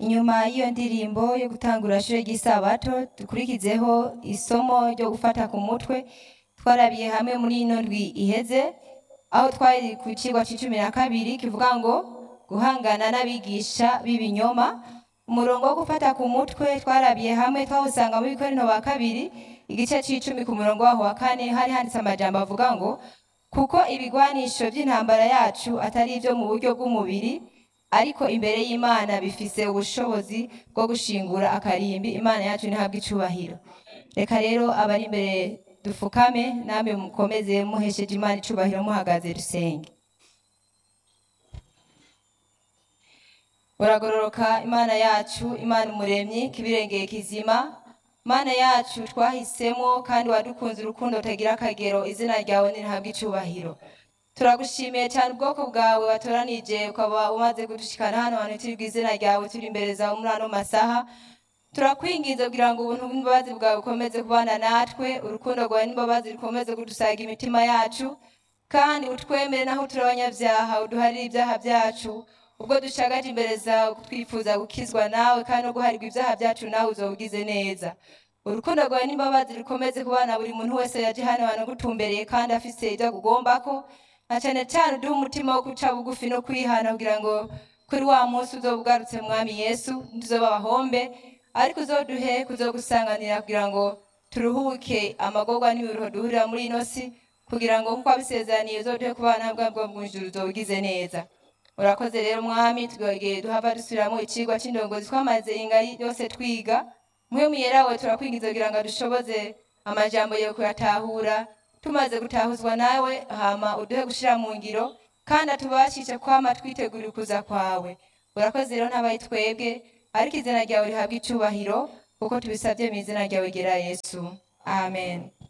inyuma y'iyo ndirimbo yo gutangura ishure ry'isabato dukurikizeho isomo ryo gufata ku mutwe twarabiye hamwe muri ino ndwi iheze aho twari ku cigwa c'icumi na kabiri kivuga ngo guhangana n'abigisha b'ibinyoma umurongo wo gufata ku mutwe twarabiye hamwe twawusanga muri korinto wa kabiri igice c'icumi ku murongo waho wa kane hari handitse amajambo avuga ngo kuko ibigwanisho vy'intambara yacu atari ivyo mu buryo bw'umubiri ariko imbere y'imana bifise ubushobozi bwo gushingura akarimbi imana yacu ntihabwe icubahiro reka rero abari imbere dufukame namwe mukomeze muhesheje imana icubahiro muhagaze dusenge uragororoka imana yacu imana umuremyi kibirengeye kizima mana yacu twahisemo kandi wadukunze urukundo rutagira akagero izina ryawe nirihabwe icubahiro turagushimiye cyane ubwoko bwawe watoranije ukaba umaze kudushikana hano hantu turi izina ryawe turi imbere zawe muri ano masaha turakwinginze kugira ngo ubuntu bw'imbabazi bwawe bukomeze kubana natwe urukundo rwawe n'imbabazi rukomeze kudusaga imitima yacu kandi utwemere naho turi abanyabyaha uduharire ibyaha byacu ubwo dushagaje imbere zawe twifuza gukizwa nawe kandi no guharirwa ibyaha byacu nawe uzobugize neza urukundo rwawe n'imbabazi rukomeze kubana buri muntu wese yaje hano hantu agutumbereye kandi afise ibyo agugombako na cyane cyane uduhe umutima wo guca bugufi no kwihana kugira ngo kuri wa munsi uzoba ugarutse mwami yesu ntituzoba abahombe ariko uzoduhe kuzogusanganira kugira ngo turuhuke amagorwa n'ibiruho duhurira muri ino si kugira ngo nkuko wabisezeraniye uzoduhe kubana bwa bwo mu ijuru uzobugize neza urakoze rero mwami twegeye duhava dusubiramo icigwa c'indongozi twamaze ingari yose twiga mwe muyerawe turakwingiza kugira ngo dushoboze amajambo yawe kuyatahura tumaze gutahuzwa nawe hama uduhe gushira mu ngiro kandi atubashishe kwama twitegurira ukuza kwawe urakoze rero ntabaye twebwe ariko izina ryawe rihabwa icubahiro kuko tubisabye mu izina ryawe gera yesu amen